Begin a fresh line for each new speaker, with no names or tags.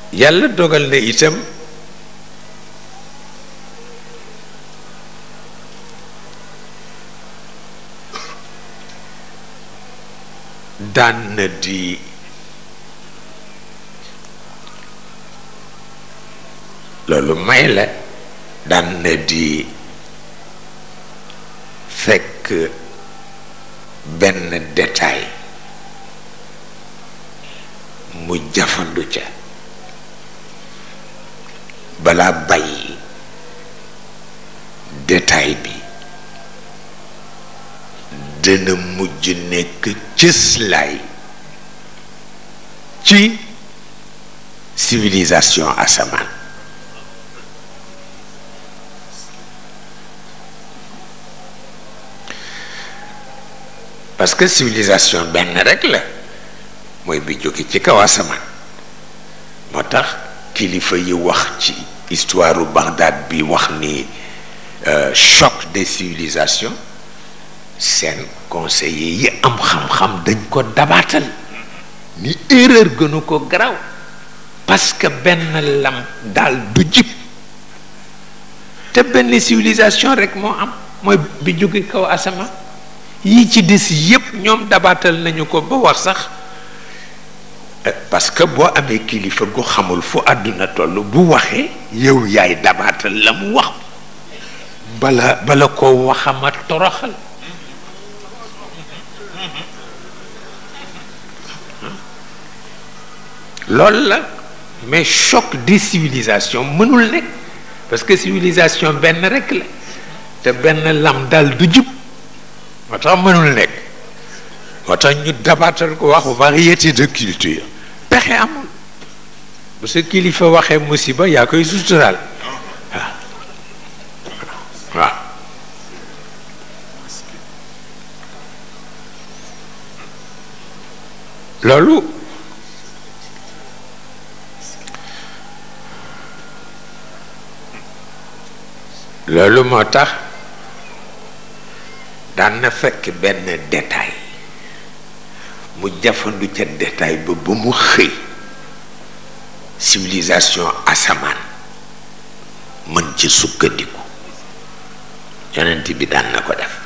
yàlla dogal na itam daan na di loolu may la daan na di fekk benn détail mu jafandu ca balaa bàyyi détail bi dana mujj nekk cëslaay ci civilisation asamaan parce que civilisation benn rek la mooy bi jóge ci kaw asamaan moo tax kilifa yi wax ci histoire u Bagdad bi wax ni choc des civilisations seen conseillers yi am xam-xam dañ ko dabaatal ni erreur gënu ko garaaw parce que benn lam daal du jib te benn civilisation rek moo am mooy bi jóge kaw asamaan yi ci des yépp ñoom dabaatal nañu ko ba wax sax parce que boo amee kilifa gu xamul fu àdduna toll bu waxee yow yaay dabaatal la mu wax bala bala ko waxama toroxal loolu la mais choc des civilisations mënul nekk parce que civilisation benn rek la te benn lam dal du jub moo tax mënul nekk moo tax ñu dabaatal ko wax variété de culture pexe amul bu sa kilifa waxee musiba yaa koy suturaal waaw waaw loolu loolu moo tax daan na fekk benn détail mu jafandu ca détail ba ba mu xëy civilisation asamaan mën ci sukkandiku yonent bi daan na ko def